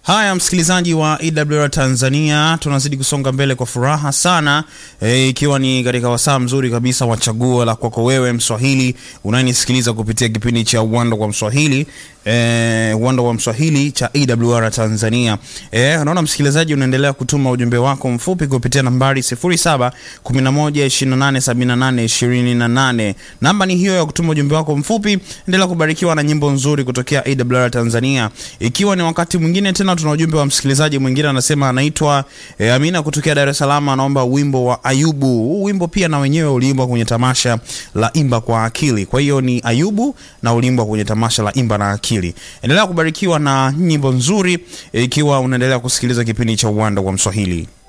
Haya, msikilizaji wa EWR Tanzania, tunazidi kusonga mbele kwa furaha sana e, ikiwa ni katika wasaa mzuri kabisa wa chaguo la kwako wewe Mswahili unayenisikiliza kupitia kipindi cha Uwanda kwa Mswahili e, Uwanda wa Mswahili cha EWR Tanzania. E, unaona msikilizaji, unaendelea kutuma ujumbe wako mfupi kupitia nambari 0711287828. Namba ni hiyo ya kutuma ujumbe wako mfupi. Endelea kubarikiwa na nyimbo nzuri kutokea EWR Tanzania, ikiwa ni wakati mwingine tena tuna ujumbe wa msikilizaji mwingine anasema anaitwa e, Amina kutokea Dar es Salaam, anaomba wimbo wa Ayubu. Huu wimbo pia na wenyewe uliimbwa kwenye tamasha la Imba kwa Akili. Kwa hiyo ni Ayubu na uliimbwa kwenye tamasha la Imba na Akili. Endelea kubarikiwa na nyimbo nzuri ikiwa e, unaendelea kusikiliza kipindi cha Uwanda wa Mswahili.